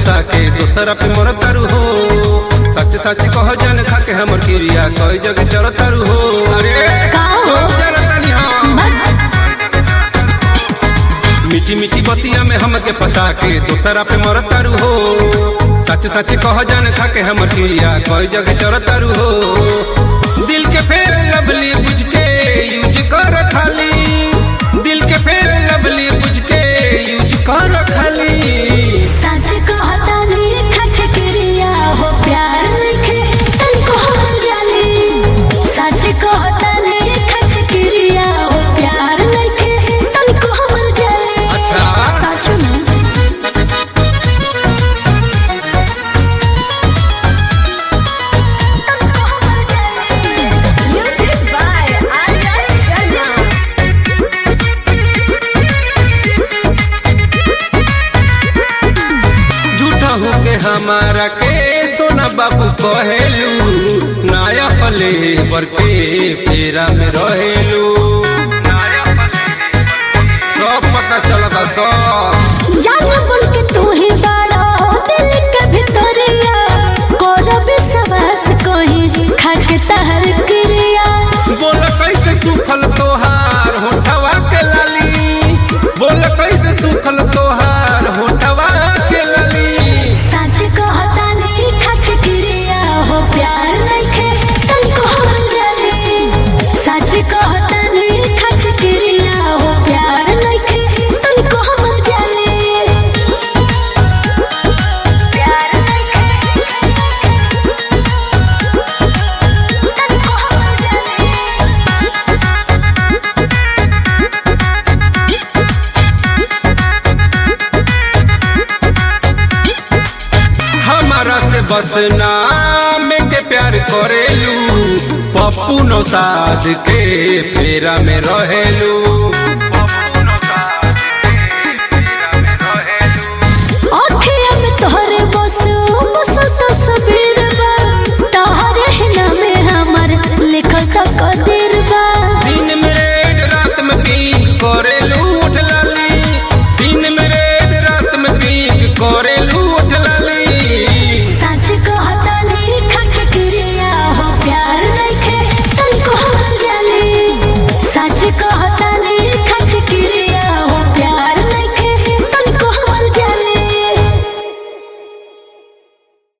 फंसा के दोसरा पे मर तारू हो सच सच कह जान खा के हमर क्रिया कई जगह चल तारू हो अरे का हो? सब जरतानी हम मीठी मीठी बतिया में हमके फंसा के दोसरा पे मर तारू हो सच सच कह जान खा के हमर क्रिया कई जगह चल तारू हो दिल के फेर लवली बुझ के यूज कर खाली दिल के फेर लवली बुझ के यूज कर खाली सच कहतानी खख क्रिया हो प्यार लिखे तनको हम जानी सच कहतानी खख क्रिया हो प्यार लिखे तनको हम जानी अच्छा। सच में तनको हम जानी Music by Arya Sharma. झूठा हो के हमारा के सोना बाबू कहेलू नाया फले बर के फेरा में रहेलू सब पता चलता सब जाना बोल के तू ही बड़ा दिल के भितरिया करब सवास कहीं खाक तहर क्रिया बोल कैसे सुखल तोहार होठवा के लाली बोल कैसे सुखल तोहार होठवा के लाली सच कहता नहीं खाक क्रिया हो प्यार नइखे तनको हम जानी सच कहता नहीं खाक क्रिया हो प्यार नइखे तनको हम जानी प्यार नइखे तनको हम जानी हमारा से बस नाम के प्यार करेलू पप्पू नो साध के फेरा में रहेलू